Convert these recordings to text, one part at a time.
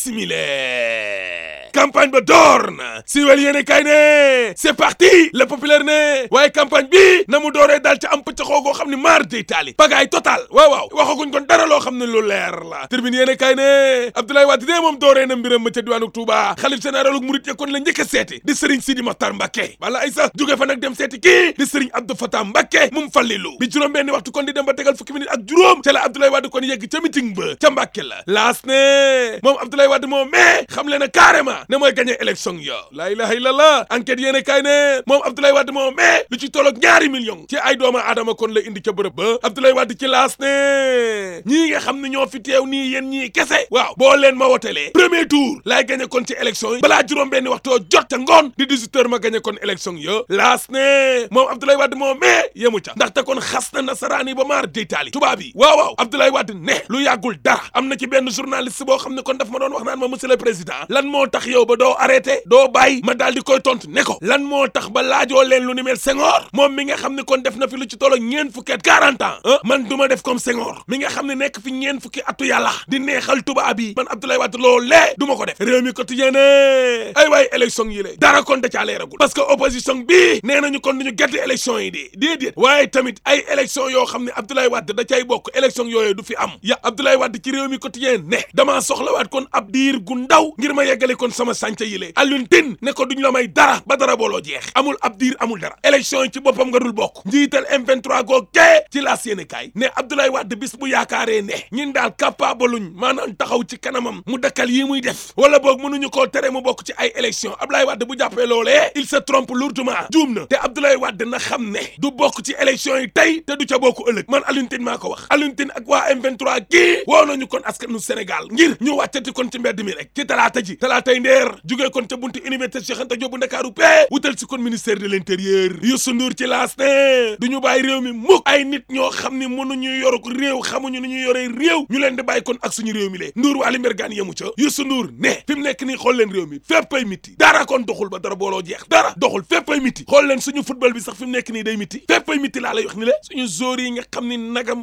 simile campagne ba door na siiwal yéene kay ne c'est parti le populaire ne waaye campagne bi na mu dooree daal ci am pëcc xoogoo xam ne maar day taali pagaay total waaw waaw waxaguñ kon dara loo xam ne lu leer la tribune yéene kay ne Abdoulaye Wade de moom dooree na mbiram ma ca diwaanu Touba xalif généralu murit ya kon la njëkk a seeti di Serigne Sidi Mokhtar Mbacké wala ay sax jóge fa nag dem seeti kii di Serigne Abdou Fatah Mbacké mum fallilu bi juróom benni waxtu kon di dem ba tegal fukki minute ak juróom ca la Abdoulaye Wade kon yegg ca meeting ba ca Mbacké la laas ne moom Abdoulaye Wade moom mais xam le na carrément ne mooy gagné élection yo la ilaha illallah enquête yéene kay ne moom Abdoulaye Wade moom mais lu ci tolloog ñaari million ci ay doomu aadama kon la indi ca bërëb ba Abdoulaye Wade ci laas ne ñii nga xam ne ñoo fi teew nii yéen ñii kese waaw boo leen ma wotelee premier tour laay gagné kon ci élection yi balaa juróom benni waxtoo jot ca ngoon di 18 heures ma gagné kon élection yo laas ne moom Abdoulaye Wade moom mais yemu ca ndaxte kon xas na nasaraan yi ba maar deytaali tubaab yi waaw waaw Abdoulaye Wade ne lu yàggul dara am na ci benn journaliste boo xam ne kon daf ma doon wax naan ma monsieur le président lan moo tax yow ba doo arrêté doo bàyyi ma daal di koy tontu ne ko lan moo tax ba laajoo leen lu ni mel Senghor moom mi nga xam ne kon def na fi lu ci tollo ñeen fukki at 40 ans ah man du ma def comme Senghor mi nga xam ne nekk fi ñeen fukki atu yàlla di neexal tubaab yi man Abdoulaye Wade loolee du ma ko def réew mi quotidien ne ay waay élection yi lée dara kon da caa leeragul parce que opposition bi nee nañu kon duñu gàtt élection yi di déedéet waaye tamit ay élection yoo xam ne Abdoulaye Wade da cay bokk élection yooyu du fi am ya Abdoulaye Wade ci réew mi quotidien ne damaa soxlawaat kon ab diir gu ndaw ngir ma yeggale kon sama sànca yi lée Alioune Tine ne ko duñ la may dara ba dara booloo jeex amul ab diir amul dara élection yi ci boppam nga dul bokk njiital M23 goo kee ci laas yéene kaay ne Abdoulaye Wade bis bu yaakaaree ne ñun daal capable luñ maanaam taxaw ci kanamam mu dakkal yi muy def wala boog mënuñu koo tere mu bokk ci ay élection Abdoulaye Wade bu jàppee loolee il se trompe lourdement juum na te Abdoulaye Wade na xam ne du bokk ci élection yi tey te du ca bokk ëllëg man Alioune Tine maa ko wax Alioune Tine ak waa M23 kii woo nañu kon askanu Sénégal ngir ñu wàccati kon ci mbedd mi rek ci talaata ji talaatay ndeer jugee kon ca buntu université Cheikh Anta Diop bu Ndakaaru pee wutal si kon ministère de l'intérieur Youssou Ndour ci laas ne du ñu bàyyi réew mi mukk ay nit ñoo xam ne mënuñu yoruk réew xamuñu nu ñu yoree réew ñu leen di bàyyi kon ak suñu réew mi lee Ndour Waly Mbergane yemu ca Youssou Ndour ne fi mu nekk nii xool leen réew mi féppay miti dara kon doxul ba dara booloo jeex dara doxul féppay miti xool leen suñu football bi sax fi mu nekk nii day miti féppay miti laa lay wax ni le suñu joueurs yi nga xam ni nagam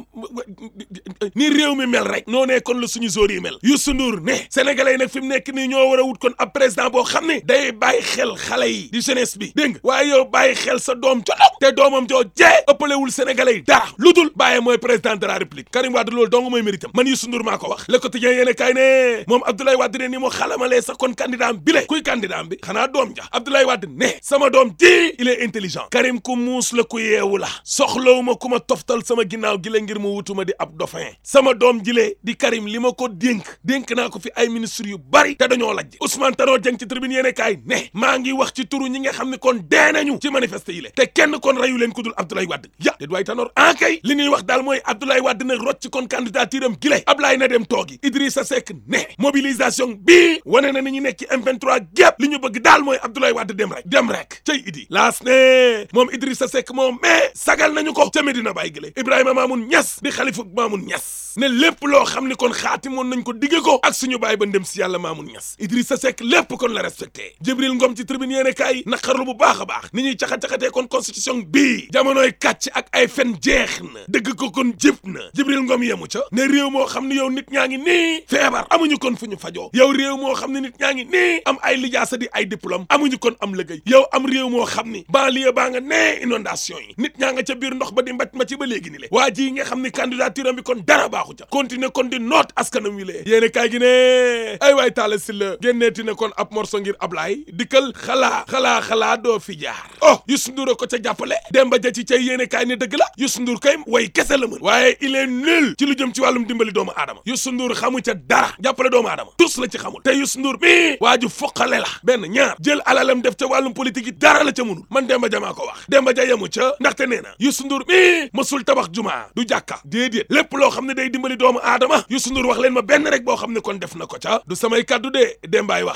ni réew mi mel rek noo ne kon la suñu joueurs yi mel Youssou Ndour ne sénégalais yi nag fi mu nekk nii ñoo war a wut kon ab président boo xam ne day bàyyi xel xale yi di jeunesse bi dégg nga waaye yow bàyyi xel sa doom co ndaw te doomam joo jee ëppalewul sénégalais yi dara lu dul bàyyi mooy président de la république Karim Wade loolu dong mooy méritam man Youssou Ndour maa ko wax le quotidien yéene kay ne moom Abdoulaye Wade ne ni mu xalamalee sax kon candidat am bi le kuy candidat am bi xanaa doom ja Abdoulaye Wade ne sama doom ji il est intelligent Karim ku muus la ku yeewu la soxlawuma ku ma toftal sama ginnaaw gi la ngir mu wutuma di ab dauphin sama doom jile di Karim li ma ko dénk dénk naa ko fi ay ministre yu bari te dañoo lajj Ousmane Tanor Dieng ci tribune yéene kaay ne maa ngi wax ci turu ñi nga xam ne kon dee nañu ci manifeste yi le te kenn kon rayu leen ku dul Abdoulaye Wade ya déet waay Tanor en kay li ñuy wax daal mooy Abdoulaye Wade nag rocc kon candidature am gile Ablaye na dem toogi Idrissa Seck ne mobilisation bii wane na ni ñu nekk ci M23 gépp li ñu bëgg daal mooy Abdoulaye Wade dem rek dem rek cay idi laas ne moom Idrissa Seck moom mais sagal nañu ko ca Medina Baye gile Ibrahima Mamoun Niass di xalifu Mamoun Niass ne lépp loo xam ni kon xaatimoon nañ ko digge ko ak suñu baay ba ndem si yàlla Mamoun Niass Idrissa Seck lépp kon la respecté Jibril Ngom ci tribune yéene kaay naqarlu bu baax a baax ni ñuy caxa-caxatee kon constitution bii jamonoy kàcc ak ay fen jeex na dëgg ko kon jëp na Jibril Ngom yemu ca ne réew moo xam ne yow nit ñaa ngi nii feebar amuñu kon fu ñu fajoo yow réew moo xam ne nit ñaa ngi nii am ay lijaasa di ay diplôme amuñu kon am liggéey yow am réew moo xam ni banlieue baa nga nee inondation yi nit ñaa nga ca biir ndox ba di mbaj ma ci ba léegi ni le waa ji nga xam ni candidature am bi kon dara baaxu ca continuer kon di noot askanam wi lee yéene kaay gi ne ay waay taala si la génneeti ne kon ab morso ngir Ablaye dikkal xalaa xalaa xalaa doo fi jaar oh Youssou Ndour ko ca jàppale Demba Ja ci cay yéene kaay ne dëgg la Youssou Ndour kay way kese la mën waaye il est nul ci lu jëm ci wàllum dimbali doomu aadama Youssou Ndour xamu ca dara jàppale doomu aadama tus la ci xamul te Youssou Ndour mi waa ju foqale la benn ñaar jël alalam def ca wàllum politique yi dara la ca mënul man Demba Ja maa ko wax Demba Ja yemu ca ndaxte nee na Youssou Ndour mi mësul tabax jumaa du jàkka déedéet lépp loo xam ne day dimbali doomu aadama Youssou Ndour wax leen ma benn rek boo xam ne kon def na ko ca du samay kaddu de Dembaay wax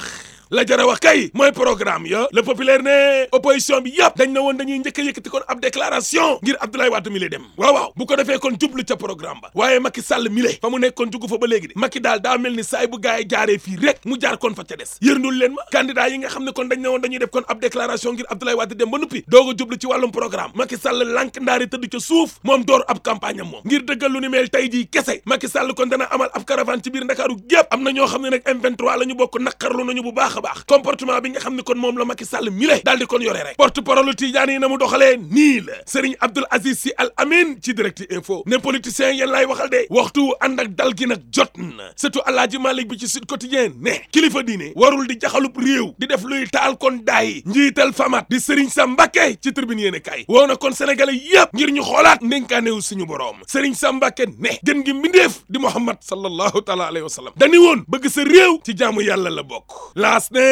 la jara wax kay mooy programme ya le populaire ne opposition bi yëpp dañ na woon dañuy njëkk a yëkkati kon ab déclaration ngir Abdoulaye Wade mi lay dem waaw waaw bu ko defee kon jublu ca programme ba waaye Macky Sall mi lay fa mu nekkoon jugu fa ba léegi de Macky daal daa mel ni saay bu gaay jaaree fii rek mu jaar kon fa ca des yërndul leen ma candidat yi nga xam ne kon dañ ne woon dañuy def kon ab déclaration ngir Abdoulaye Wade dem ba nuppi doog a jublu ci wàllum programme Macky Sall lànk ndaari tëdd ca suuf moom door ab campagne am moom ngir dëggal lu ni mel tey jii kese Macky Sall kon dana amal ab caravane ci biir Ndakaaru gépp am na ñoo xam ne nag M23 la ñu bokk naqarlu nañu bu baax a baax comportement bi nga xam ne kon moom la Macky Sall mi le daal di kon yore rek porte parole Tidiane yi na mu doxalee nii la Serigne Abdoul Aziz Sy Al Amin ci direct info ne politiciens yéen laay waxal de waxtu ànd ak dal gi nag jot na surtout Alaaji Malick bi ci Sud Quotidien ne kilifa diine warul di jaxalub réew di def luy taal kon daay njiital famat di Serigne Sam Mbacké ci tribune yéene kay woo na kon sénégalais yépp ngir ñu xoolaat ndénkaanewu suñu boroom Serigne Sam Mbacké ne gën gi mbindeef di Muhammad sallallahu taala alayhi wa sallam dañu woon bëgg sa réew ci jaamu yàlla la bokk laas ne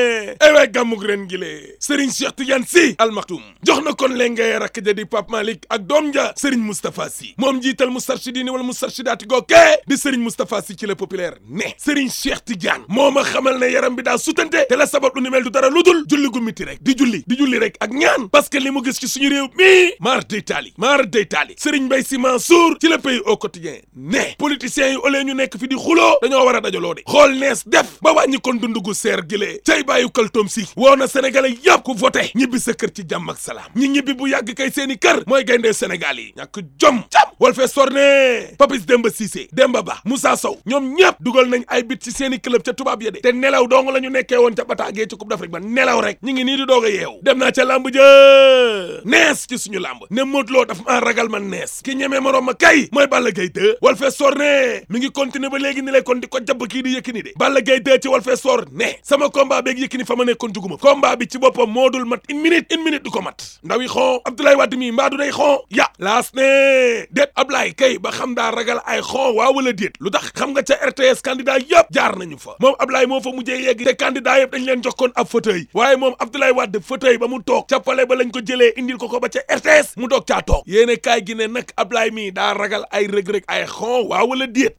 ay waay gàmmug ren gi lee Serigne Cheikh Tidiane Sy Al Maktoum jox na kon leen ngay rakk ja di Pape Malick ak doom ja Serigne Moustapha Sy moom jiital Moustarchidine wala Moustarchidaati gookee di Serigne Moustapha Sy ci le populaire ne Serigne Cheikh Tidiane moo ma xamal ne yaram bi daa sutante te la sabab lu ni mel du dara lu dul julli gu miti rek di julli di julli rek ak ñaan parce que li mu gis ci suñu réew mi maar day taali maar day taali Serigne Mbaye Sy Mansour ci le pays au quotidien ne politiciens yi olee ñu nekk fi di xuloo dañoo war a dajaloo de xool nees def ba wàññi kon dundugu seer gilee cay bàyyu kaltoom si woo na sénégalais yëpp ku voté ñibbi sa kër ci jàmm ak salaam ñi ñibbi bu yàgg kay seeni kër mooy gayndee Sénégal yi ñàkk jom jam wal fee sorne Papis Demba Cissé Demba Ba Moussa Sow ñoom ñëpp dugal nañ ay bit ci seeni club ca tubaab ya de te nelaw dong la ñu nekkee woon ca bataagee ci Coupe d'Afrique ba nelaw rek ñi ngi nii di doog a yeewu dem naa ca làmb jë nees ci suñu làmb ne Modou Lo daf maa ragal man nees ki ñemee morom ma kay mooy Balla Gaye 2 wal fee sorne mi ngi continuer ba léegi ni lay kon di ko jabb kii di Yékini de Balla Gaye 2 ci wal fee sor ne sama combat beeg Yékini fa ma nekkoon juguma combat bi ci boppam moo dul mat une minute une minute du ko mat ndaw yi xon Abdoulaye Wade mi mbaa du day xon ya laas ne déet Ablaye kay ba xam daa ragal ay xon waa wala déet lu tax xam nga ca RTS candidat yëpp jaar nañu fa moom Ablaye moo fa mujjee yegg te candidat yëpp dañ leen jox koon ab fauteuil waaye moom Abdoulaye Wade fauteuil ba mu toog ca palais ba lañ ko jëlee indil ko ko ba ca RTS mu doog caa toog yéene kaay gi ne nag Ablaye mi daa ragal ay rëg-rëg ay xon waa wala déet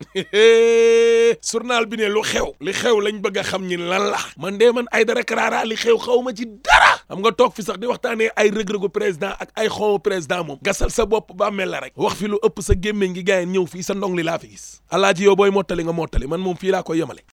journal bi ne lu xew li xew lañ bëgg a xam ñi lan la man dee man ay dara karaara li xew xaw ma ci dara xam nga toog fi sax di waxtaanee ay rëg-rëgu président ak ay xonwu président moom gasal sa bopp ba mel la rek wax fi lu ëpp sa gémmiñ gi gaay ñëw fii sa ndong li laa fi gis alaaji yow booy mottali nga mottali man moom fii laa koy yemale